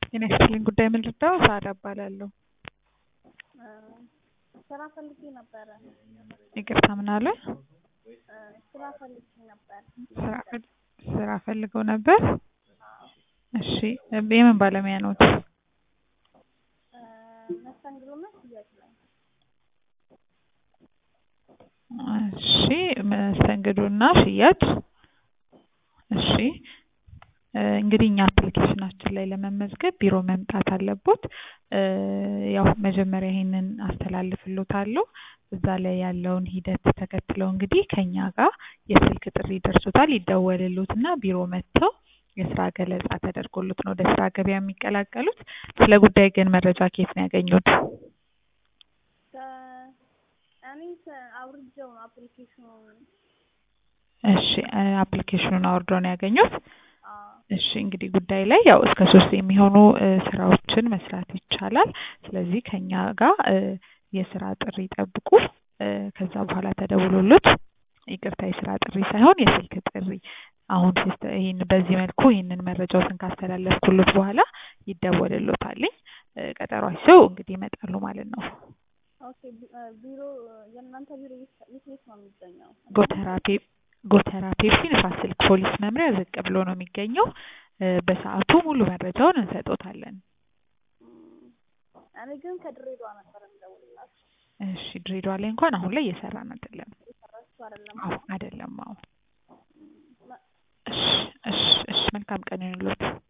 ጤና ይስጥልኝ ጉዳይ ምን ልርዳው? ሳራ እባላለሁ። ስራ ፈልጌ ነበረ። ይቅርታ ምን አለ? ስራ ፈልጌ ነበር። ስራ ፈል- ስራ ፈልገው ነበር? እሺ የምን ባለሙያ ነዎት? መስተንግዶና ሽያጭ ላይ እሺ መስተንግዶና ሽያጭ እሺ እ እንግዲህ እኛ አፕሊኬሽናችን ላይ ለመመዝገብ ቢሮ መምጣት አለቦት። እ ያው መጀመሪያ ይሄንን አስተላልፍሎታለሁ። እዛ ላይ ያለውን ሂደት ተከትለው እንግዲህ ከኛ ጋር የስልክ ጥሪ ይደርሶታል። ይደወልሎትና ቢሮ መጥተው የስራ ገለጻ ተደርጎሎት ነው ወደ ስራ ገበያ የሚቀላቀሉት። ስለ ጉዳይ ግን መረጃ ከየት ነው ያገኙት? ከ- እኔ ከ- አውርጄው ነው አፕሊኬሽኑን። እሺ እ አፕሊኬሽኑን አውርደው ነው ያገኙት? አዎ እሺ እንግዲህ ጉዳይ ላይ ያው እስከ ሶስት የሚሆኑ እ ስራዎችን መስራት ይቻላል። ስለዚህ ከኛ ጋር እ የስራ ጥሪ ይጠብቁ። እ ከዛ በኋላ ተደውሎሎት ይቅርታ የስራ ጥሪ ሳይሆን የስልክ ጥሪ አሁን ሲስተ ይሄን በዚህ መልኩ ይሄንን መረጃዎትን ካስተላለፍኩሎት በኋላ ይደወልሎታልኝ። እ ቀጠሮ ይዘው እንግዲህ ይመጣሉ ማለት ነው። ኦኬ ቢ- እ ቢሮ የእናንተ ቢሮ የት የት የት ነው የሚገኘው? ጎተራ ፔ ጎተራ ፔፕሲ ንፋስ ስልክ ፖሊስ መምሪያ ዝቅ ብሎ ነው የሚገኘው። እ በሰዓቱ ሙሉ መረጃውን እንሰጦታለን። እም፣ እኔ ግን ከድሬዳዋ ነበር የምደውልላችሁ። እሺ ድሬዳዋ ላይ እንኳን አሁን ላይ እየሰራን አይደለም። የሰራችሁ አይደለም? አዎ አይደለም። አዎ እም፣ መ- እሺ እሺ እሺ መልካም ቀን ይሁንልዎት።